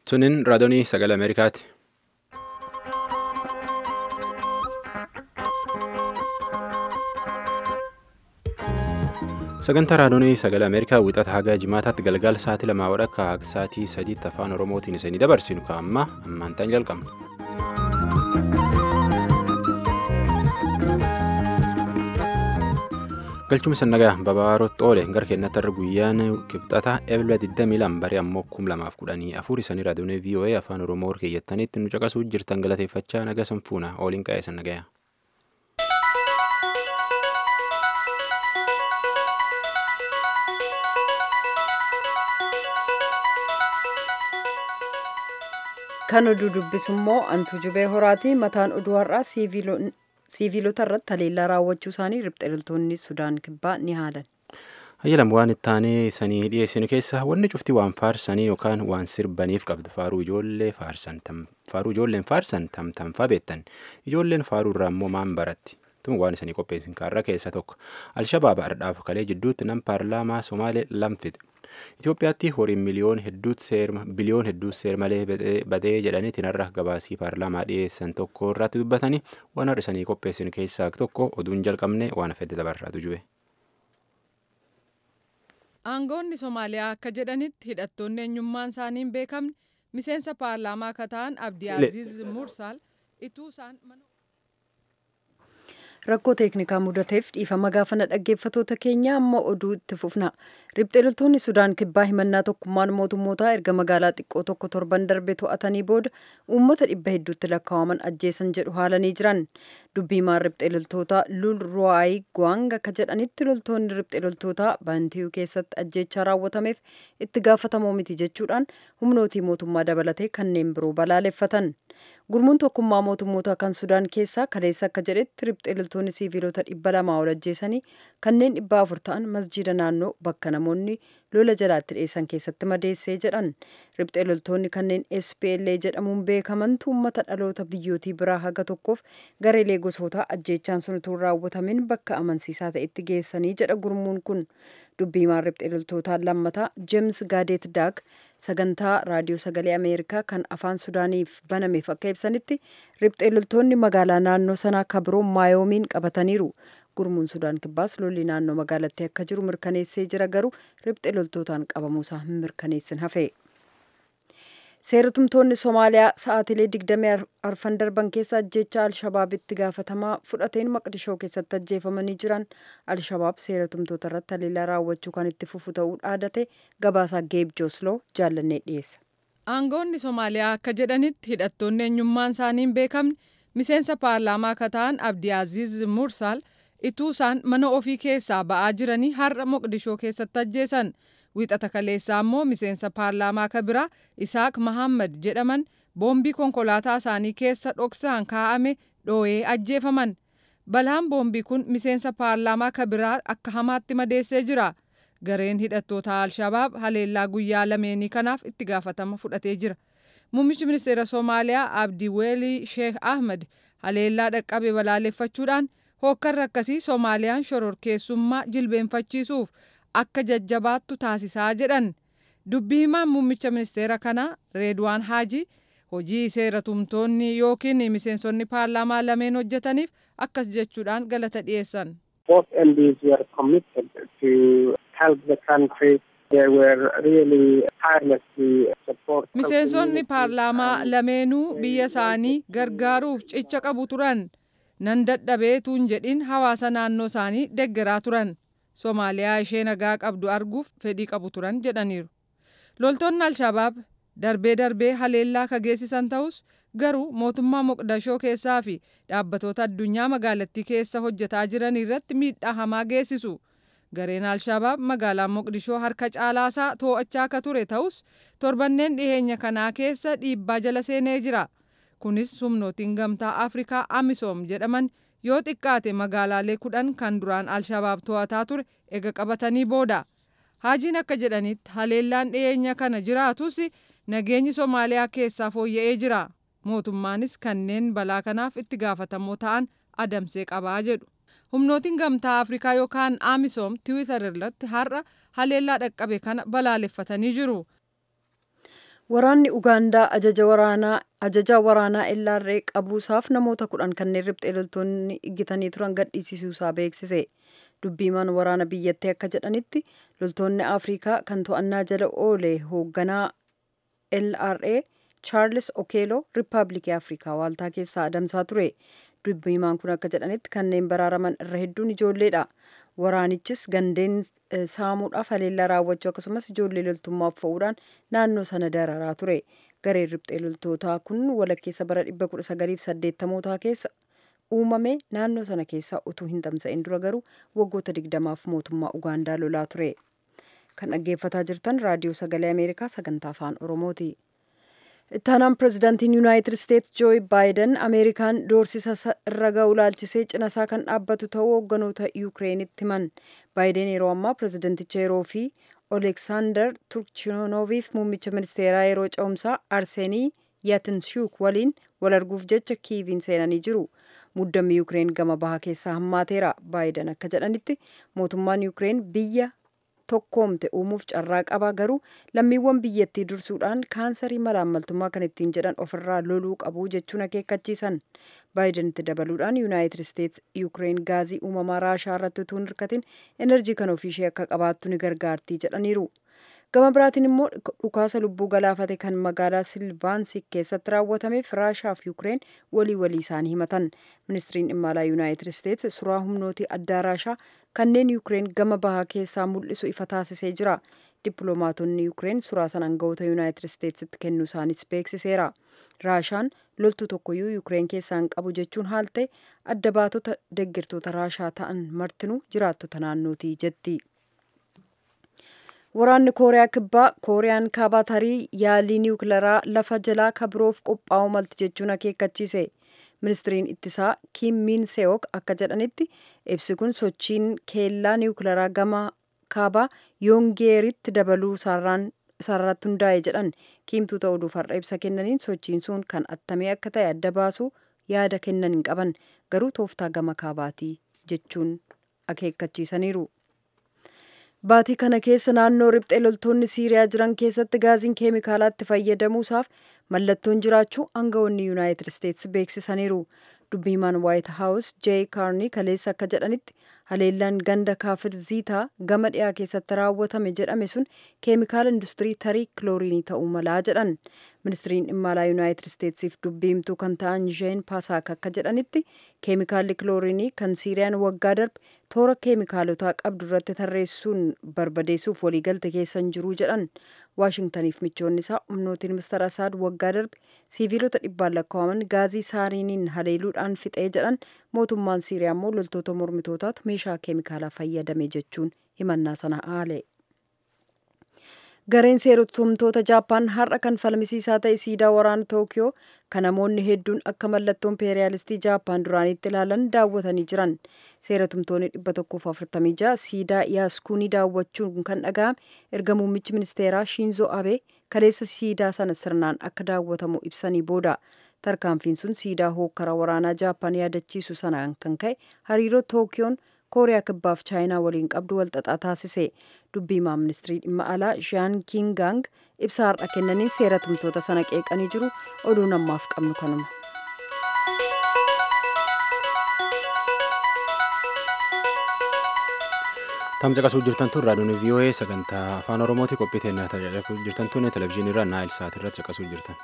Sunin raadiyoo sagalee Ameerikaati. Sagantaa raadiyoo sagalee Ameerikaa wixata haga jimaataatti galgala sa'aatii lamaa wadhakka akka sa'aatii sadiitti afaan Oromootiin isinii dabarsinu ka'amma ammaantaan jalqabna. galchuma sannagaa babaarotti oole gara keenyatti irra guyyaan kibxata eebila 22 barii ammoo 2014 isanii raadiyoo voa afaan oromoo keeyyattaniitti nu caqasuu jirtan galateeffachaa naga sanfuuna ooliin qa'ee sannagaya. kan oduu dubbisu immoo antuu jubee horaati mataan oduu har'aa siiviilota irratti haleellaa raawwachuu isaanii ribxiltoonni sudaan kibbaa ni haalan. Hayyalam waan itti aanee isanii dhiyeessinu keessa wanni cufti waan faarsanii yookaan waan sirbaniif qabdu faaruu ijoollee faarsan faaruu ijoolleen faarsan tamtamfaa beektan ijoolleen faaruu irraa immoo maan baratti tun waan isanii qopheessin kaarra keessa tokko alshabaaba ardhaaf kalee jidduutti nam paarlaamaa somaalee lamfite Itoophiyaatti horiin miliyoon hedduutti seerma biliyoon hedduutti seermalee badee jedhaniitiin har'a gabaasii paarlaamaa dhiyeessan tokko irratti dubbatanii waan har'a isanii qopheessin keessaa tokko oduun jalqabne waan fedde dabarraatu jube. Aangoonni Somaaliyaa akka jedhanitti hidhattoonni eenyummaan isaanii hin beekamne miseensa paarlaamaa akka ta'an Abdii Aziz Mursaal ituu isaan rakkoo teeknikaa mudateef dhiifama gaafana dhaggeeffatoota keenya amma oduu itti fufna ribxiltoonni sudaan kibbaa himannaa tokkummaan mootummootaa erga magaalaa xiqqoo tokko torban darbe to'atanii booda uummata dhibba hedduutti lakkaa'aman ajjeesan jedhu haalanii jiran dubbiimaan ribxiltoota lul ruwaayi gwang akka jedhanitti loltoonni ribxiltoota baantiyuu keessatti ajjeechaa raawwatameef itti gaafatamoo miti jechuudhaan humnootii mootummaa dabalatee kanneen biroo balaaleffatan gurmuun tokkummaa mootummoota kan sudaan keessaa kaleessa akka jedhetti ribxiltoonni siiviilota dhibba lamaa ol ajjeesanii kanneen dhibba afur ta'an masjiida naannoo bakka namoonni lola jalaatti dhiyeessan keessatti madeessee jedhan ribxiltoonni kanneen spla jedhamuun beekamantu uummata dhaloota biyyootii biraa haga tokkoof gareelee gosootaa ajjeechaan sun utuu raawwatamin bakka amansiisaa ta'etti geessanii jedha gurmuun kun dubbiimaan ribxiltootaan lammataa jeems gaadeet daak sagantaa raadiyoo sagalee ameerikaa kan afaan sudaaniif banameef akka ibsanitti ribxiltoonni magaalaa naannoo sanaa kabiroo maayoomiin qabataniiru gurmuun sudaan kibbaas lolli naannoo magaalattii akka jiru mirkaneessee jira garuu ribxiltootaan qabamuusaa hin mirkaneessin hafe. seeratumtoonni somaaliyaa sa'aatilee digdamii arfan darban keessa ajjeechaa alshabaabitti gaafatamaa fudhateen maqdishoo keessatti ajjeefamanii jiran alshabaab seeratumtoota irratti haleellaa raawwachuu kan itti fufu ta'uu dhaadate gabaasaa geeb joosloo jaallannee dhiyeessa. aangoonni somaaliyaa akka jedhanitti hidhattoonni eenyummaan isaanii hin beekamne miseensa paarlaamaa akka ta'an abdii aziz mursaal ituu isaan mana ofii keessaa ba'aa jiranii har'a moqdishoo keessatti ajjeesan. Wiixata kaleessaa immoo miseensa paarlaamaa akka biraa Isaaq Mahammad jedhaman boombii konkolaataa isaanii keessa dhoksaan kaa'ame dhoo'ee ajjeefaman. Balaan boombii kun miseensa paarlaamaa akka biraa akka hamaatti madeessee jira. Gareen hidhattoota Alshabaab haleellaa guyyaa lameenii kanaaf itti gaafatama fudhatee jira. Muummichi ministeera Somaaliyaa Abdii Weelii Sheekh Ahmed haleellaa dhaqqabe balaaleffachuudhaan hookkarra akkasii Soomaaliyaan shororkeessummaa jilbeenfachiisuuf akka jajjabaattu taasisaa jedhan dubbii himaan muummicha ministeera kanaa reedwaan haaji hojii seeratumtoonni yookiin miseensonni paarlaamaa lameen hojjetaniif akkas jechuudhaan galata dhiyeessan. miseensonni paarlaamaa lameenuu biyya isaanii gargaaruuf cicha qabu turan nan dadhabeetuun jedhin hawaasa naannoo isaanii deggeraa turan. Somaaliyaa ishee nagaa qabdu arguuf fedhii qabu turan jedhaniiru. Loltoonni Alshabaab darbee darbee haleellaa ka geessisan ta'us garuu mootummaa Moqdashoo keessaa fi dhaabbatoota addunyaa magaalattii keessa hojjetaa jiran irratti miidhaa hamaa geessisu. Gareen Alshabaab magaalaa Moqdishoo harka caalaasaa to'achaa akka ture ta'us torbanneen dhiheenya kanaa keessa dhiibbaa jala seenee jira. Kunis humnootiin gamtaa Afrikaa Amisoom jedhaman yoo xiqqaate magaalaalee kudhan kan duraan alshabaab to'ataa ture ega qabatanii booda haajiin akka jedhanitti haleellaan dhiyeenya kana jiraatus nageenyi somaaliyaa keessaa fooyya'ee jira mootummaanis kanneen balaa kanaaf itti gaafatamoo ta'an adamsee qabaa jedhu humnootiin gamtaa afrikaa yookaan amisoom tiwiitar irratti har'a haleellaa dhaqqabe kana balaaleffatanii jiru. Waraanni Ugaandaa ajaja waraanaa ajajaa waraanaa LRA qabuusaaf namoota kudhan kanneen riphxee loltoonni iggitanii turan gadhiisisuusaa beeksise. Dubbiimaan waraana biyyattii akka jedhanitti loltoonni Afrikaa kan to'annaa jala oole hoogganaa LRA Charles Okeelo Riippaabilikii Afrikaa waaltaa keessaa adamsaa ture. Dubbiimaan kun akka jedhanitti kanneen baraaraman irra hedduun ijoolleedha. Waraanichis gandeen saamuudhaaf haleellaa raawwachuu akkasumas ijoollee loltummaaf fo'uudhaan naannoo sana dararaa ture. Gareen riphxee loltootaa kun walakkeessa bara 1980 keessa uumame naannoo sana keessa utuu hin tamsa'in dura garuu waggoota 20f mootummaa Ugaandaa lolaa ture. Kan dhaggeeffataa jirtan raadiyoo sagalee Ameerikaa sagantaa afaan Oromooti. Ittaanaan pirezidaantiin Yuunaayitid Isteetsi Jooyi Baayiden Ameerikaan doorsisa irra ga'u laalchisee cinasaa kan dhaabbatu ta'uu hoogganoota Yukireenitti himan. Baayiden yeroo ammaa pirezidaanticha yeroo fi Oleksaandar Turkchinooviif muummicha ministeeraa yeroo ce'umsaa Arsenii Yatinshuk waliin wal arguuf jecha kiiviin seenanii jiru. Muddammi Yukireen gama bahaa keessaa hammaateera. Baayiden akka jedhanitti mootummaan Yukireen biyya tokkoomte uumuuf carraa qaba garuu lammiiwwan biyyattii dursuudhaan kaansarii malaammaltummaa kan ittiin jedhan ofirraa loluu qabu jechuun akeekkachiisan. Baayidenitti dabaluudhaan Yuunaayitid Isteetsi Yukireen gaazii uumamaa Raashaa irratti utuu hin hirkatin enerjii kan ofiishee akka qabaattu ni gargaartii jedhaniiru. Gama biraatiin immoo dhukaasa lubbuu galaafate kan magaalaa Silvaansik keessatti raawwatameef Raashaa fi Yukireen walii walii isaanii himatan. Ministiriin dhimma alaa Yuunaayitid Isteetsi suuraa humnootii addaa Raashaa kanneen Yukireen gama bahaa keessaa mul'isu ifa taasisee jira. Dippiloomaatonni Yukireen suuraa sana aangawoota Yuunaayitid Isteetsitti kennuu isaanis beeksiseera. Raashaan loltuu tokkoyyuu Yukireen keessaa hin qabu jechuun haal ta'e adda baatota deeggartoota Raashaa ta'an martinuu jiraattota naannootii jetti. Waraanni Kooriyaa Kibbaa Kooriyaan kaabaa tarii yaalii niwukilaraa lafa jalaa kabiroof qophaa'uu malti jechuun akeekkachiise. Ministiriin ittisaa Kim Min Seok akka jedhanitti ibsi kun sochiin keellaa niwukilaraa gama kaabaa yoongeeritti dabaluu sararratti hundaa'e jedhan kiimtuu ta'uudhuuf har'a ibsa kennaniin sochiin sun kan attamee akka ta'e adda baasuu yaada kennan hin qaban garuu tooftaa gama kaabaatii jechuun akeekkachiisaniiru. Baatii kana keessa naannoo riphxee loltoonni Siiriyaa jiran keessatti gaaziin keemikaalaatti fayyadamuusaaf mallattoon jiraachuu aangawoonni Yuunaayitid Isteetsi beeksisaniiru. Dubbiimaan Waayit Haawus Jey Kaarnii kaleessa akka jedhanitti haleellaan ganda kaafir ziitaa gama dhiyaa keessatti raawwatame jedhame sun keemikaala industirii tarii kilooriinii ta'uu malaa jedhan. Ministiriin dhimma alaa Yuunaayitid Isteetsiif dubbiimtuu kan ta'an Jeen Paasaak akka jedhanitti keemikaalli kilooriinii kan Siiriyaan waggaa darbe toora keemikaalotaa qabdu irratti tarreessuun barbadeessuuf waliigalte keessa hin jiru jedhan. Waashingtaniif michoonni isaa humnootiin Mister Asaad waggaa darbe siiviilota dhibbaan lakkaa'aman gaazii saariiniin haleeluudhaan fixee jedhan mootummaan Siiriyaa immoo loltoota mormitootaatu meeshaa keemikaalaa fayyadame jechuun himannaa sana haale. Gareen seertumtoota Jaappaan har'a kan falmisiisaa ta'e siidaa waraana Tookiyoo kan namoonni hedduun akka mallattoo impeeriyaalistii Jaappaan duraaniitti ilaalan daawwatanii jiran. Seeratumtoonni dhibba tokkoof afurtamii ja'a siidaa yaaskuunii daawwachuun kan dhaga'ame erga muummichi ministeeraa Shinzo Abe kaleessa siidaa sana sirnaan akka daawwatamu ibsanii booda. Tarkaanfiin sun siidaa hookkara waraanaa Jaappaan yaadachiisu sanaan kan ka'e hariiroo Tookiyoon kooriyaa kibbaaf chaayinaa waliin qabdu walxaxaa taasise dubbiimaa ministirii dhimma alaa jaan kingaang ibsa har'a kennaniin seeratumtoota sana qeeqanii jiru oduun ammaaf qabnu kanuma. Tamsa qasuu jirtan tun raadiyoon VOA sagantaa afaan Oromooti qophii teennaa tajaajilaa jirtan tun televizyiinii irraa naayil saat irratti caqasuu jirtan.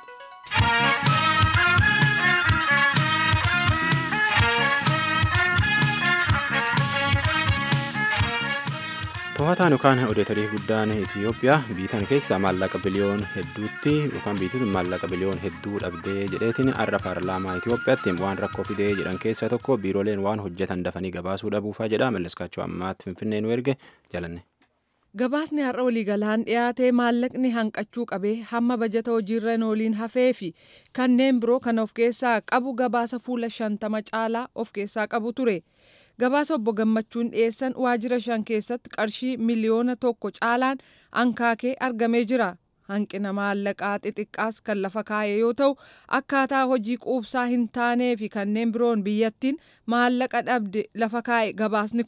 To'ataan yookaan odeetarii guddaan Itoophiyaa biitan keessa maallaqa biliyoon hedduutti yookaan biitiin maallaqa biliyoon hedduu dhabdee jedheetiin har'a paarlaamaa Itoophiyaatti waan rakkoo fidee jedhan keessaa tokko biirooleen waan hojjetan dafanii gabaasuu dhabuufaa jedha malleskaachuu ammaatti finfinnee nu erge jalanne. Gabaasni har'a waliigalaan dhiyaatee maallaqni hanqachuu qabee hamma bajata hojiirra ooliin hafee fi kanneen biroo kan of keessaa qabu gabaasa fuula shantama caalaa of keessaa qabu ture. gabaasa obbo gammachuun dhiyeessan waajjira shan keessatti qarshii miliyoona tokko caalaan ankaakee argamee jira hanqina maallaqaa xixiqqaas kan lafa kaa'e yoo ta'u akkaataa hojii quubsaa hin taanee fi kanneen biroon biyyattiin maallaqa dhabde lafa kaa'e gabaasni kun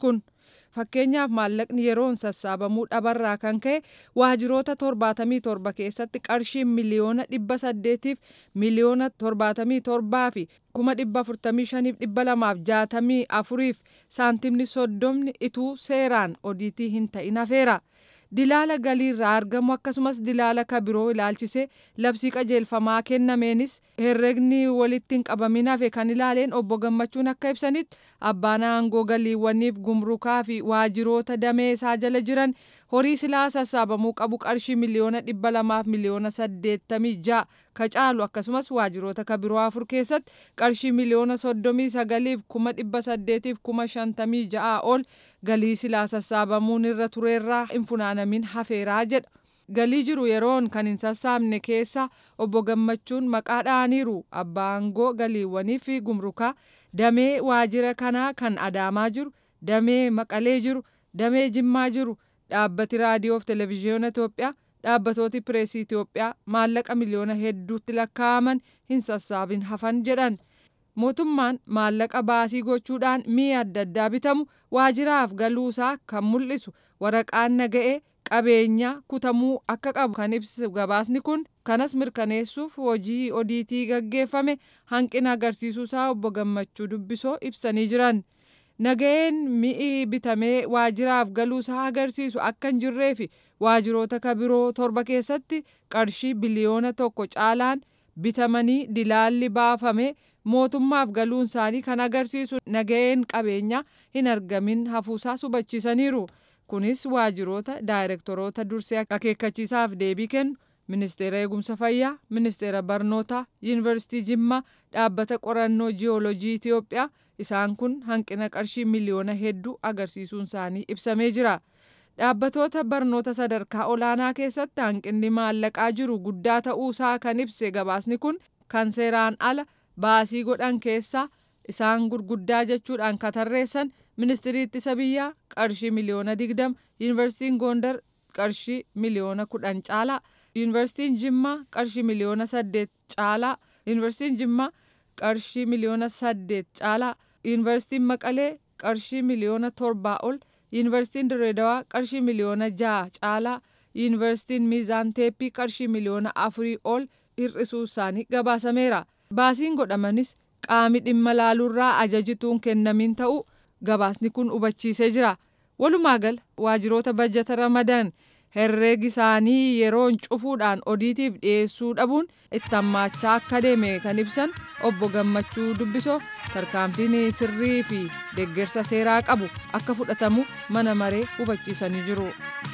fakkeenyaaf maallaqni yeroon sassaabamuu dhabarraa kan ka'e waajiroota torbaatamii torba keessatti qarshii miliyoona dhibba saddeetiif miliyoona torbaatamii torbaa fi kuma dhibba afurtamii shaniif dhibba lamaaf jaatamii afuriif saantimni soddomni ituu seeraan odiitii hin ta'in hafeera. dilaala galiirraa argamu akkasumas dilaala kabiroo ilaalchisee labsii qajeelfamaa kennameenis herregni walitti hin qabamin hafe kan ilaaleen obbo gammachuun akka ibsanitti abbaan aangoo galiiwwaniif gumrukaa fi waajiroota damee isaa jala jiran horii silaa sassaabamuu qabu qarshii miliyoona dhibba lamaaf miliyoona saddeettamii ja'a ka caalu akkasumas waajiroota kabiroo afur keessatti qarshii miliyoona soddomii sagaliif kuma dhibba saddeetiif kuma shantamii ja'a ol galii silaa sassaabamuun irra tureerraa hin funaanamin hafeeraa jedha. Galii jiru yeroon kan hin sassaabne keessa obbo Gammachuun maqaa dha'aniiru abbaa aangoo galiiwwanii fi gumrukaa damee waajira kanaa kan Adaamaa jiru, damee Maqalee jiru, damee Jimmaa jiru, dhaabbati raadiyoo fi televezyiyoona Itoophiyaa, dhaabbatooti pireesii Itoophiyaa maallaqa miliyoona hedduutti lakkaa'aman hin sassaabin hafan jedhan. mootummaan maallaqa baasii gochuudhaan mi'a adda addaa bitamu waajiraaf galuusaa kan mul'isu waraqaan naga'ee qabeenya kutamuu akka qabu kan ibsu gabaasni kun kanas mirkaneessuuf hojii odiitii gaggeeffame hanqina agarsiisuusaa obbo gammachuu dubbisoo ibsanii jiran. naga'een mi'i bitamee waajiraaf galuusaa agarsiisu akka hin jirree fi waajiroota kabiroo torba keessatti qarshii biliyoona tokko caalaan bitamanii dilaalli baafame mootummaaf galuun isaanii kan agarsiisu naga'een qabeenyaa hin argamin hafuusaa hubachiisaniiru. Kunis waajiroota daayirektoroota dursee akeekkachiisaaf deebii kennu ministeera eegumsa fayyaa, ministeera barnootaa, yuunivarsiitii Jimmaa, dhaabbata qorannoo jiyoolojii Itoophiyaa isaan kun hanqina qarshii miliyoona hedduu agarsiisuun isaanii ibsamee jira. Dhaabbatoota barnoota sadarkaa olaanaa keessatti hanqinni maallaqaa jiru guddaa ta'uusaa kan ibse gabaasni kun kan seeraan ala baasii godhan keessaa isaan gurguddaa jechuudhaan katarreessan ministirii ittisa biyyaa qarshii miliyoona digdama yuunivarsiitiin goondar qarshii miliyoona kudhan caalaa yuunivarsiitiin jimmaa qarshii miliyoona saddeet caalaa yuunivarsiitiin jimmaa qarshii miliyoona saddeet caalaa yuunivarsiitiin maqalee qarshii miliyoona torbaa ol yuunivarsiitiin direedawaa qarshii miliyoona ja'a caalaa yuunivarsiitiin miizaan teeppii qarshii miliyoona afurii ol hir'isuu isaanii gabaasameera. baasiin godhamanis qaami dhimma laaluurraa ajajituun kennamin ta'uu gabaasni kun hubachiisee jira walumaa gala waajiroota bajjata ramadan herreegi isaanii yeroon cufuudhaan odiitiif dhiyeessuu dhabuun itti hammaachaa akka deeme kan ibsan obbo gammachuu dubbisoo tarkaanfiin sirrii fi deeggarsa seeraa qabu akka fudhatamuuf mana maree hubachiisanii jiru.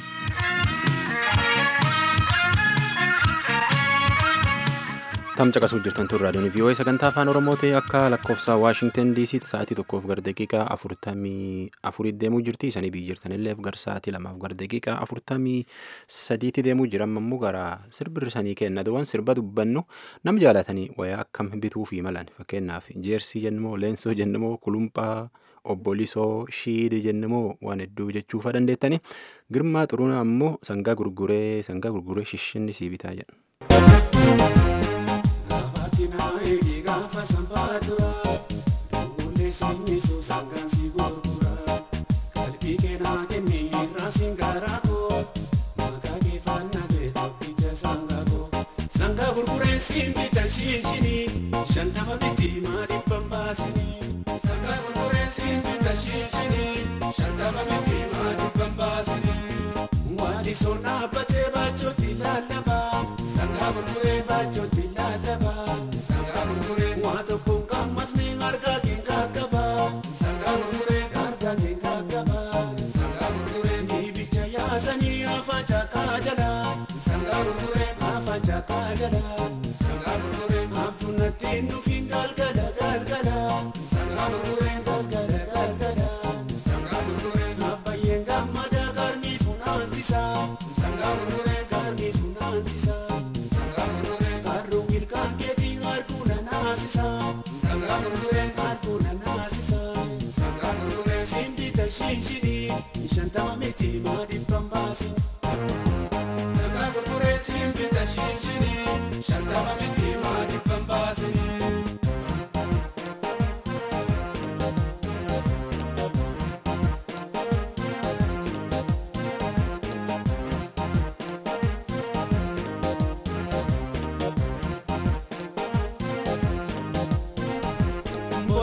tam caqasuu jirtan tun raadiyoon vii'oo'ee sagantaa afaan oromoo ta'e akka lakkoofsa waashingtan diisiitti sa'aatii tokkoof gara daqiiqaa afurtamii afurii deemuu jirti isanii biyyi jirtanillee gara sa'aatii lamaaf gara daqiiqaa afurtamii sadiitti deemuu jira ammoo gara sirbirrisanii kenna waan sirba dubbannu nam jaalatanii wayaa akkam bituu fi malan fakkeenyaaf jeersii jennumoo leensoo jennumoo kulumphaa obbolisoo shiidii jennumoo waan hedduu jechuufa dandeettani girmaa xuruuna ammoo sangaa gurguree sangaa gurguree shishinni sii bitaa jedha. Naayii gaafa sanbaa duraa duulee sanyii suusangaan si gurguraa qalbii keenaa kennee irraa singaraa koo maqaa keeffannaa ta'e tokkicha sangaa koo sangaa gurgureen siin bita shinshinii shantama biti maa dhibban baasinii sangaa gurgureen siin bita shinshinii shantama biti maa dhibban baasinii waadi soon dhaabbatee baachootti lallabaa sangaa gurgureen baachootti lallabaa. Waa tokkoon qaamasni harkaa keenya qabaa. Sangaa gurguree harkaa keenya qabaa. Sangaa gurguree dibicha yaasanii afaan cakkaa jalaa. Sangaa gurguree afaan cakkaa jalaa. Sangaa gurguree abjuun natti nuufiin galgala galgala. Sangaa gurguree galgala galgala. Sangaa gurguree abbayyeen gammadaa garmii funaansisaa. Sangaa gurguree garmii funaansisaa. Sangaa gurguree garuu ilkaan keetiin arguun naasisa. Sangaa gurguree arguun naasisa. Sangaa gurguree simbita shinshini shantama miti maa dhibban baasi. Sangaa gurguree simbita shinshini shantama miti maa dhibban baasi.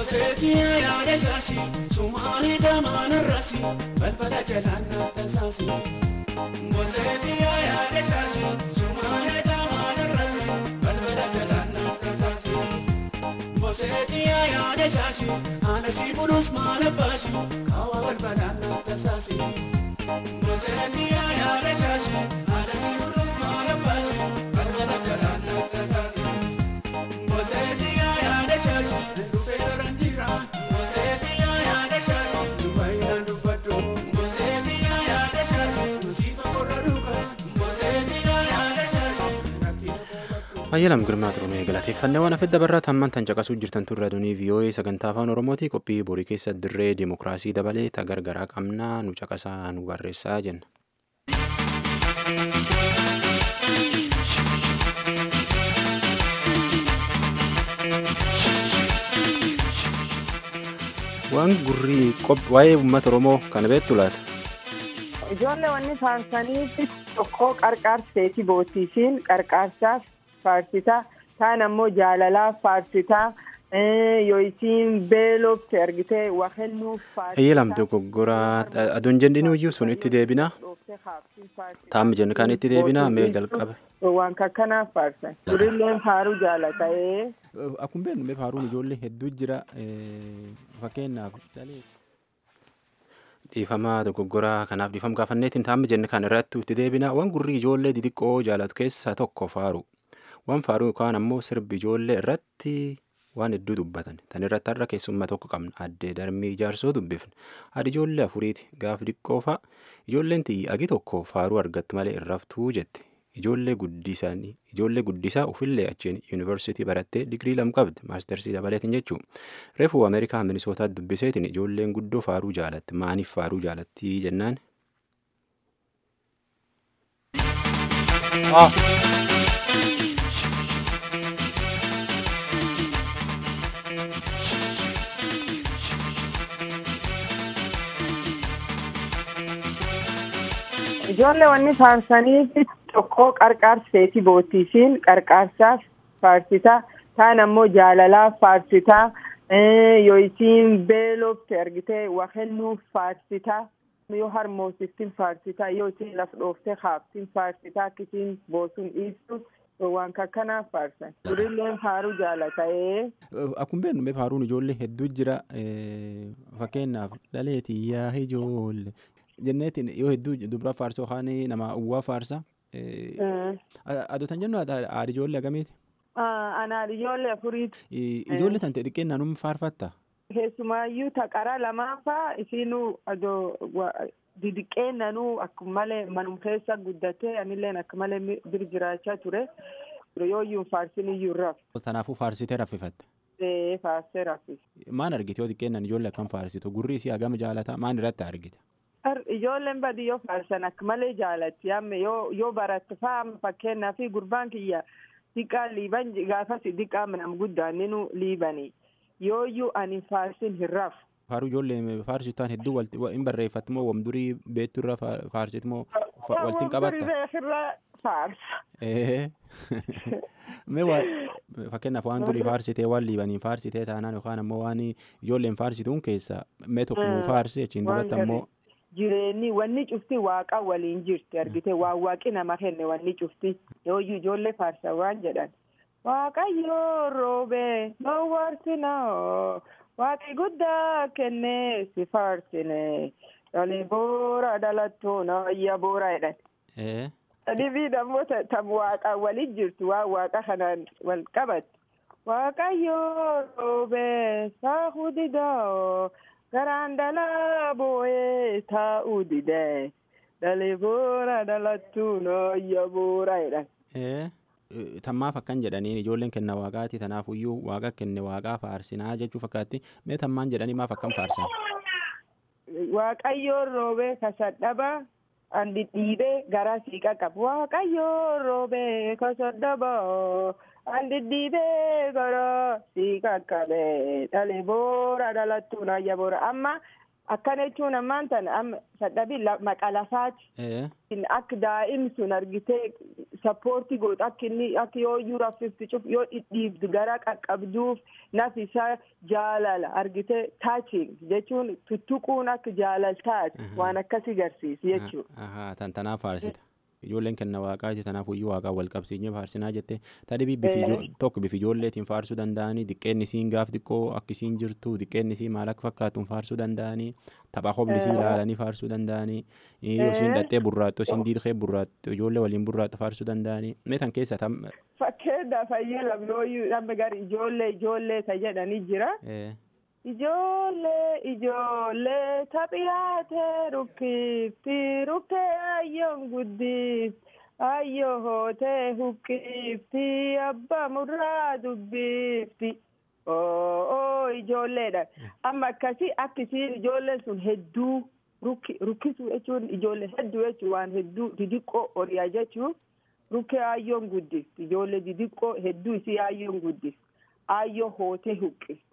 Moseetii yaada shaashii sumaanii gamaana raasii balbala jalaan na tasaasii. Moseetii yaada shaashii sumaanii gamaana raasii balbala jalaan na tasaasii. Moseetii yaada shaashii ana si bulus maana baashii kaawwa balbalaan na tasaasii. Moseetii yaada shaashii ana si bulus maana baashii balbala jalaan na tasaasii. Moseetii yaada shaashii dhufee lolan jira. Moseetii yaada shaashii dubaayinaan dubbadhu. Moseetii yaada shaashii musiifa korra dhuga. Moseetii yaada shaashii rakkina qabadhu. Ayyalam Girmaa Turumee galateeffannee waan hafedda barraa tammaan tan caqasuu jirtan turre aduunii VOA sagantaa afaan Oromooti qophii borii keessa dirree dimokiraasii dabalee ta gargaraa qabnaa nu caqasaa nu barreessaa jenna. Waan gurrii qop- waa'ee uummata Oromoo kana beektu laata? Ijoollee wanni faarsaniitti tokko qarqaarseeti bootiisiin qarqaarsaaf faarsitaa taan ammoo jaalalaaf faarsitaa eh, yoo isiin beelofte argitee waa kennuuf faarsitaa. Ayyalam dogoggoraa aduun jenninu iyyuu sun itti deebinaa. Taammi jennu kan itti deebinaa mee jalqaba. Waan kakkanaaf faarsan. Durilleen faaruu jaalata. eh. Akkuma beeknu mee faaruun ijoollee hedduu jira fakkeenyaaf dhiifamaa dogoggoraa kanaaf dhiifama gaafanneetiin taammi jennu kan irratti itti deebinaa waan gurrii ijoollee xixiqqoo jaalatu keessaa tokko faaru waan faaruu yookaan ammoo sirbi ijoollee irratti waan hedduu dubbatan tan irratti har'a keessummaa tokko qabna addee darbii ijaarsoo dubbifne haadhi ijoollee afuriiti gaaf diqqoo fa'a ijoolleen tiyyi agi tokko faaruu argattu malee irraftuu jetti ijoollee guddisanii ijoollee guddisaa ofillee achiin yuunivarsiitii barattee digirii lam qabdi maastersii dabaleetiin jechuu reefuu ameerikaa minisootaa dubbiseetiin ijoolleen guddoo faaruu jaalatti maaniif faaruu jaalatti jennaan. Ijoollee wanni faarsaniitti tokko qarqaarseeti bootiisiin qarqaarsaaf faarsitaa taan ammoo jaalalaaf faarsitaa eh, yoo isiin beelofte argitee waa kennuuf faarsitaa yoo harmoosiftin faarsitaa yoo isiin laf dhooftee haaftin faarsitaa akkisiin boosun dhiistu waan kakkanaaf faarsan durilleen faaruu jaalata. eh. Akkuma beeknu mee faaruun ijoollee hedduu jira fakkeenyaaf dhaleetii yaa ijoollee jenneetiin yoo hedduu dubara faarsa yookaan nama uwwaa faarsa. Eh. Adoota jennu haadha ijoollee agamiiti? Ah, Anaan ijoollee afuriiti. Ijoollee tan ta'e xiqqeennaan um faarfatta? Keessumaayyuu taqara lamaanfaa isiinuu adoo wa- didiqqeennanuu akkuma malee manum keessa guddatee anilleen akka malee mi- bir jiraachaa ture. Yooyyuu faarsin iyyuu raf. Kanaafuu faarsitee raffifatte. Ee faarsee raffis. Maan argite yoo xiqqeennaan ijoollee akkam faarsitu gurri isii hagama jaalataa maan irratti argite? Ar- Ijoolleen badiyyoo faarsan akka malee jaalatti yamme yoo yoo baratte faa fakkeenyaa fi gurbaan kiyya diqqaa liiban gaafas diqqaa nam guddaan ninu liibanii yooyyuu ani faarsin hin rafu. Faaruu ijoollee faarsitaan hedduu walti hin barreeffatti moo wamdurii beektu irra faarsit moo waltiin qabatta? Irra faarsa. Ee. Mee waa fakkeenyaaf waan durii faarsitee waan liibanii faarsitee taanaan yookaan ammoo waan ijoolleen faarsituun keessa mee tokko nuu faarsi achiin Waan duratti ammoo jireenyi wanni cufti waaqa waliin jirti argite waan waaqi nama kenne wanni cufti yooyyuu ijoollee faarsa waan jedhan waaqayyoo roobee nowwarsinoo waaqi guddaa kenne si faarsine dhalee boora dhalattuu noyya boora jedhan ee dhibiin ammoo ta- tam waaqa waliin jirtu waan waaqa kanaan wal qabatti waaqayyoo roobee saahuu didoo garaan dhalaa boo'ee taa'uu didee dhalee boora dhalattuu nooyya boora jedhan. ee tammaaf akkan jedhaniin ijoolleen kenna waaqaati tanaafuyyuu waaqa kenne waaqaa faarsinaa jechuu fakkaatti mee tammaan jedhanii maaf akkam faarsan Waaqayyoon roobee kasadhaba an dhidhiibee gara siiqa qabu waaqayyoon roobee kasadhaba an dhidhiibee gara siiqa qabee dhalee boora dhalattuu naayya boora amma akkana jechuun ammaan tana amma sadhabii maqa lafaati. Akka daa'imni sun argitee sappoortii godhu akka inni akka yoo iyyuu raffifti cuf yoo dhidhiibdu gara qaqqabduuf naf isaa jaalala argitee taachiing jechuun tuttuquun akka jaalaltaati waan akkasii garsiisa jechuudha. Tan tanaaf faarsita. Ijoolleen kenna waaqaati tanaaf iyyuu waaqaa wal qabsiinyee faarsinaa jette tadhibii bifi tokko bifi ijoolleetiin faarsuu danda'anii diqqeenni isiin gaaf xiqqoo akka isiin jirtu diqqeenni isii maal akka fakkaatuun faarsuu danda'anii tapha hobni isii ilaalanii faarsuu danda'anii yoo isiin dhattee burraattu isiin diidhee burraattu ijoollee waliin burraattu faarsuu danda'anii mee tan keessa tam. Fakkeenya fayyadamu yoo amma gara ijoollee ijoollee isa jedhanii jira. Ijoollee ijoollee taphiyaatee rukkifti rukkee ayyoon guddifti ayyoo hootee huqqifti abbaa murraa dubbifti. Oo ijoolleedha. Amma akkasii akkisiin ijoolleen sun hedduu rukkisuu jechuun ijoollee hedduu jechuun waan hedduu didiqqoo horiyaa jechuun rukkee ayyoon guddifti ijoollee didiqqoo hedduu isii ayyoon guddifti ayyoo hootee huqqifti.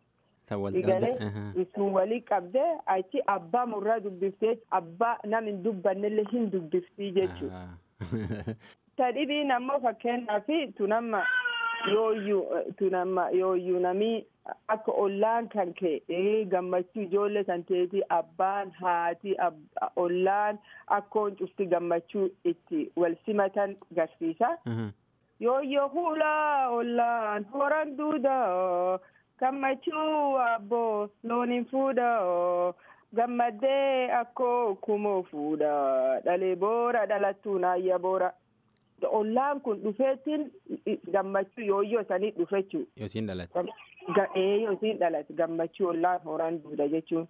Sun walii qabdee achi abbaa murraa dubbiftee abbaa nam hin dubbannellee hin dubbiftii jechuudha. Tadhibiin ammoo fakkeenyaaf tunamma yooyyuu tunamma yooyyuu namii akka ollaan kan ka'e gammachuu ijoollee kan ta'eeti abbaan haati ollaan akkoon cufti gammachuu itti wal simatan garsiisa. Yooyyoo huulaa ollaan horan duudaa. gammachuu abboo looniin fuudha gammaddee akkoo kumoo fuudha dhalee boora dhalattuu naayya boora ollaan kun dhufeettiin gammachuu yooyyoo sanii dhufechuu. Yoo siin dhalate. Ee yoo siin dhalate gammachuu ollaan horan duudha jechuun.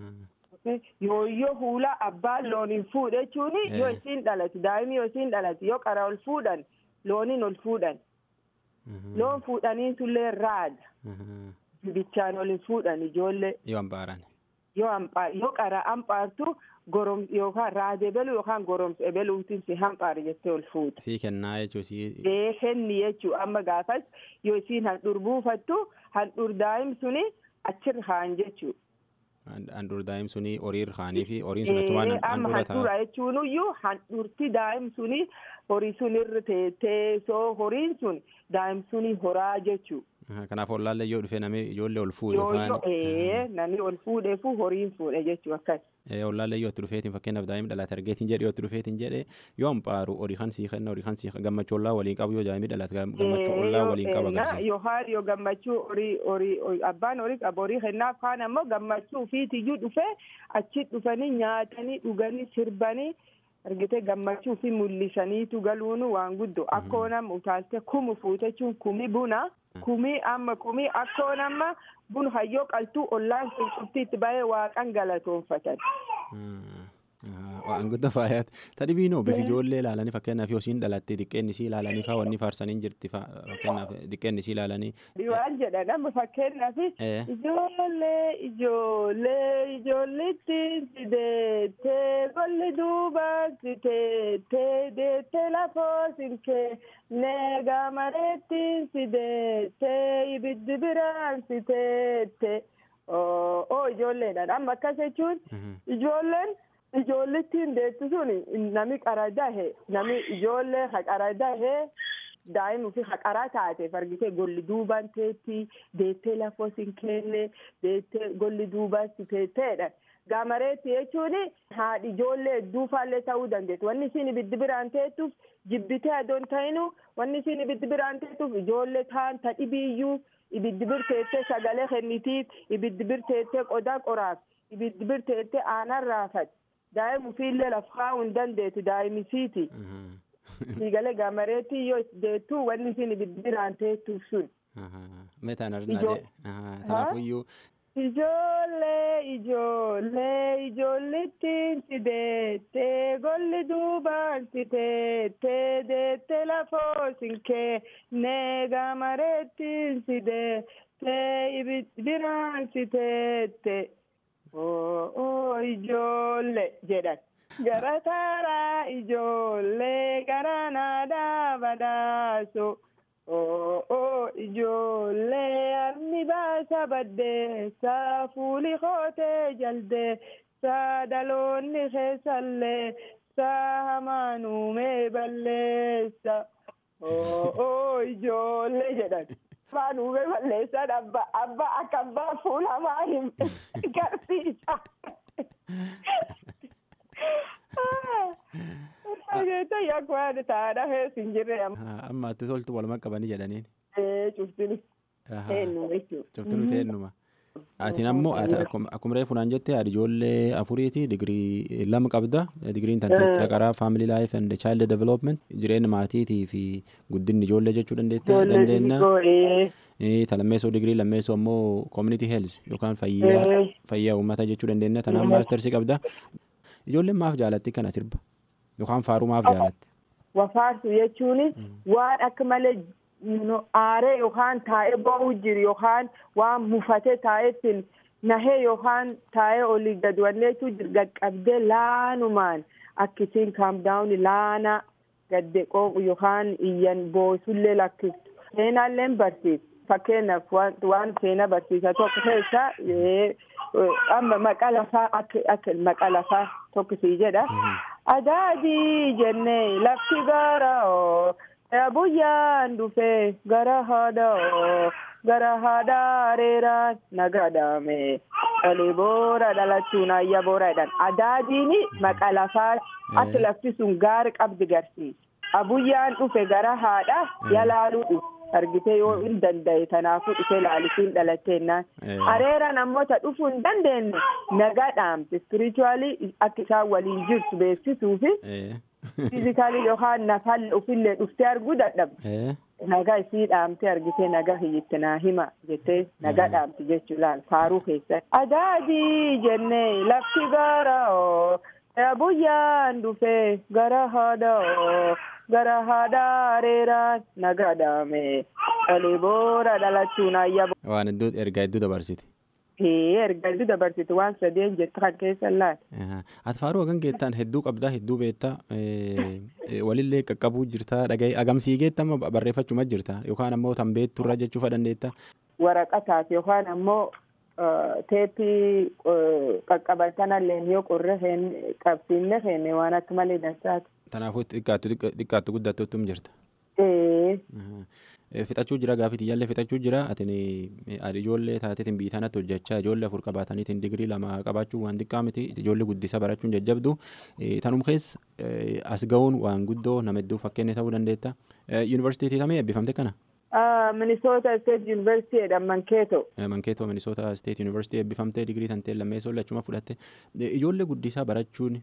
Yooyyoo huulaa abbaan looniin fuudha jechuun yoo isiin dhalate daa'imni yoo isiin dhalate yoo qara ol fuudhan looniin ol fuudhan. Loon fuudhanii sullee raada. Bichaan ol hin fuudhan ijoollee. Yoo hambaaran. Yoo hambaa yoo qara hambaartu gorom yookaan raadee beluu yookaan goromsa ebeluutiin si hambaar jettee ol fuudha. Sii kennaa jechuun sii. Ee kenni jechuun amma gaafas yoo isiin handhuur buufattu handhuur daa'im suni achirra haan jechuudha. Handhuur daa'im suni horii irraanii fi horiin sun achumaan handhuura ta'a. Amma handhuura jechuun iyyuu handhuurti daa'im suni horii sun irra teessee soo horiin sun daa'im suni horaa jechuudha. Kanaaf ollaallee yoo dhufee namni ijoollee ol fuudhe yookaan. namni ol fuudhee fu horiin fuudhe jechuu akkas. Ollaallee yoo itti dhufeetiin fakkeenyaaf daa'imni dhalate argeetiin jedhe yoo itti dhufeetiin jedhe yoo hampaaru horii kan sii kenna horii kan sii gammachuu ollaa waliin qabu yoo daa'imni dhalate gammachuu ollaa waliin qaba agarsiisa. Yookaan yoo gammachuu horii horii abbaan horii qabu horii kennaaf kaan ammoo gammachuu ofiitiyyuu dhufee achi dhufanii nyaatanii dhuganii sirbanii. argite gammachuu fi mul'isaniitu galuun waan guddoo akkoo nama utaaltee kumu fuutechuun kumi buna kumii amma kumii akkoo nama bun hayyoo qaltuu ollaan sun cufti itti bahee waaqan galatoonfatan. Waan guddaa faayaati. Tadhibiinoo bifi ijoollee ilaalanii fakkeenyaaf yoo isiin dhalattee diqqeenni isii ilaalanii faa wanni faarsanii jirti fakkeenyaaf diqqeenni isii ilaalanii. Waan jedhan amma fakkeenyaaf ijoollee ijoollee ijoollitti si deettee golli duubaan si teettee deettee lafoo sinkee neegaa mareetti si deettee ibiddi biraan si teettee. Oo ijoolleedhaan amma akkas jechuun ijoolleen. Ijoollettiin deessu sun nami qara dahe nami ijoollee haqara dahe daa'imni fi haqaraa taateef argitee golli duubaan teetti deettee lafoo sin kenne deettee golli duubaan si teetteedha. Gaamareetti jechuun haadhi ijoollee hedduufaallee ta'uu dandeessu. Wanni isin ibiddi biraan teettuuf jibbitee adoon ta'inu wanni isin ibiddi biraan teettuuf ijoollee ta'an tadhibiiyyuu ibiddi birteettee sagalee kennitiif ibiddi birteettee qodaa qoraaf ibiddi birteettee aanan raafate. daa'im ufiillee laf kaa'uu hin dandeetu daa'imisiiti. Siigalee gaamareetti yoo deettuu wanni isin ibiddi biraan teettuuf sun. Meetaan arginaa Tanaafuyyuu. Ijoollee ijoollee ijoollittiin si deettee golli duubaan si teettee deettee lafoo sinkee nee gaamareettiin si deettee ibiddi biraan si teette. Oo ijoollee jedhan gara taaraa ijoollee gara naadaa badaaso oo ijoollee armi baasa baddeessa fuuli kootee jaldee saa dhaloonni keessallee saa hamaan uumee balleessa oo ijoollee jedhan hamaan uumee balleessan abba abba akka abbaa fuulamaa hin garsiisa. Dhageetta yakkwaan taadha heesin jirre Amma atti toltu waluma qabanii jedhaniin. cuftini eenyu jechuudha. Cuftinu teennuma. Atiin ammoo akkuma reefu naan jette haadha ijoollee afuriiti digirii lama qabda digiriin tante karaa family life and child development jireenya maatiitii fi guddinni ijoollee jechuu dandeenya. Talammeessoo digirii lammeessoo ammoo community health yookaan fayyaa fayyaa uummataa jechuu dandeenya tanaan maastersii qabda. Ijoolleen maaf jaalatti kana sirba yookaan faaruu maaf jaalatti. Wafaarsu jechuun waan akka malee aaree yookaan taa'ee ba'uu jiru yookaan waan mufatee taa'eetiin nahee yookaan taa'ee olii gad wanneetu jiru qaqqabdee laanumaan akkisiin kaamdaawuni laana gaddeqoo yookaan iyyan boosullee lakkistu seenaallee barsiisa fakkeenyaaf waan seena barsiisa tokko keessa amma maqa lafaa akka maqa lafaa tokkisii jedha adaadii jennee lafti gaara buyyaan dhufee gara haadhaa gara haadhaa reeraan nagadaame olii boora dhalachuun ayya boora jedhan adaadiin maqa lafaa akka lafti sun gaari qabdi garsiisa abuyyaan dhufe gara haadha yalaaluu dhufe argitee yoo hin danda'e tanaafuu dhufee laalisuun dhalateennaan areera namoota dhufuu hin dandeenye nagaa dhaamte ispirichuwaalii akka isaan waliin jirtu beeksisuu fi fiizikaalii yookaan nafallee ofillee dhuftee arguu dadhabde nagaa isii dhaamtee argitee nagaa hiyyitti naa hima jettee nagaa dhaamti jechuu laal faaruu keessatti adaadii jennee lafti gaara buyyaan dhufee gara haadhaa gara haadhaa reeraan nagadaame olii boora dhalachuun ayya. Waan iddoo ergaa hedduu dabarsiti. ergaa hedduu dabarsiti waan sadeen jettu kan keessa laal. Ati faaruu hagan geettaan hedduu qabdaa hedduu beektaa walillee qaqqabuu jirtaa dhagaye agamsii geettama barreeffachuma jirta yookaan ammoo tan beekturra jechuufa dandeetta. Waraqataaf yookaan ammoo teeppii qaqqabatanallee yoo qorre qabsiinne feene waan akka malee dansaati. Kanaafuu xiqqaattu guddattuutum jirta. Fixachuu jira gaafii tiyyaallee fixachuu jira atin ijoollee taateetiin biitanatti hojjechaa ijoollee afur qabaataniitiin digirii lama qabaachuu waan xiqqaa miti ijoollee guddisa barachuun jajjabdu tanum keessa as ga'uun waan guddoo nama hedduu fakkeenya ta'uu dandeetta. Yuunivarsiitii tamee eebbifamte kana? Minisoota State University jedhan Mankeeto. Mankeeto Minisoota State University eebbifamtee digirii tantee lammeessoo lachuma fudhatte ijoollee guddisaa barachuun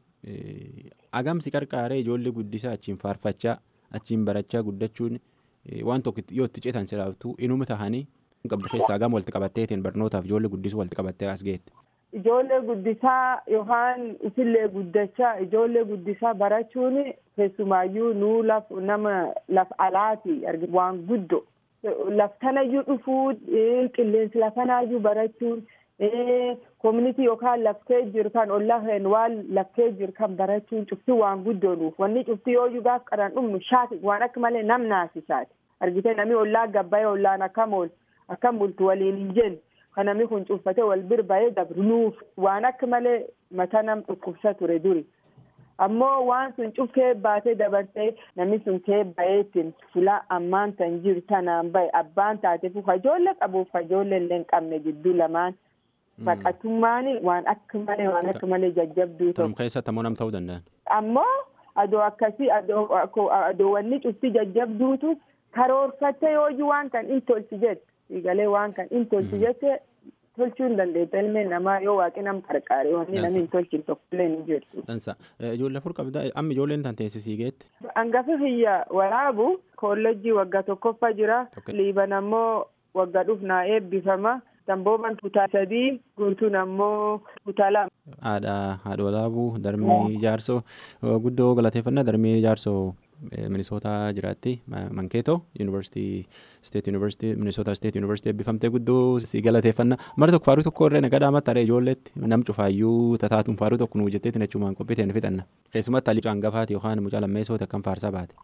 agamsi qarqaaree ijoollee guddisaa achiin faarfachaa achiin barachaa guddachuun waan tokko yoo itti ceetan silaaftuu inuma tahanii qabda keessaa agam walitti qabatteetiin barnootaaf ijoollee guddisuu walitti qabattee as geette. Ijoollee guddisaa yookaan isillee guddachaa ijoollee guddisaa barachuun keessumaayyuu nuu laf nama laf alaati waan guddo. laftanayyuu dhufuu qilleensi lafanaayyuu barachuun koominitii yookaan laftee jiru kan ollaa waan laftee jiru kan barachuun cuftii waan guddoonuuf wanni cuftii yoo gaaf qaran dhumnu shaati waan akka malee nam naasisaati argitee namni ollaa gabbayee ollaan akkam ool akkam bultu waliin hin jenne kan namni kun cuffatee wal birba'ee dabrunuuf waan akka malee mata nam dhukkubsa ture duri. ammoo waan sun cufkee baatee dabartee namni sun kee bayeetiin fula ammaan tan jiru tanaan bahe abbaan taateef ijoollee qabuuf ijoollee illee hin qabne gidduu lamaan baqatummaan waan akka malee waan akka malee jajjabduu ta'u. Tanum keessatti ammoo nam ta'uu danda'an. Ammoo adoo akkasii adoo wanni cufti jajjabduutu karoorfattee yoo waan kan in tolchi jette galee waan kan in tolchi jette tolchuu hin dandeetta ilmeen namaa yoo waaqi nam qarqaare wanni namni hin tolchin tokkollee ni jirtu. Dansa ijoollee afur qabda amma ijoolleen tan teessisii geette. Hangafa hiyya waraabu koolleejjii waggaa tokkoffaa jira liiban ammoo waggaa dhufnaa eebbifama dambooban kutaa sadii guutuun ammoo kutaa lama. Haadha haadha walaabuu darmii jaarsoo guddoo galateeffannaa darmii jaarsoo minisootaa jiraatti mankeetoo yuunivarsiitii steet yuunivarsiitii minisootaa steet yuunivarsiitii eebbifamtee guddoo si galateeffannaa mara tokko faaruu tokko irree nagaa dhaamatti haree ijoolleetti nam cufaayyuu tataatuun faaruu tokko nuu jetteetiin achumaan qophiiteen fixanna keessumatti halluu hangafaati yookaan mucaa lammeessooti akkam faarsaa baate.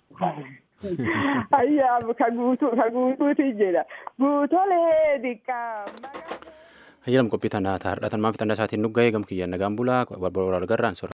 Ayyaa ka guutuu ka guutuuti jedha guutolee diqqaa. Hayyalam qophii tanaa taa'aadha. Tan maaf xannaa isaatiin nugga'ee gam kiyyaan nagaan bulaa warra garraan sora.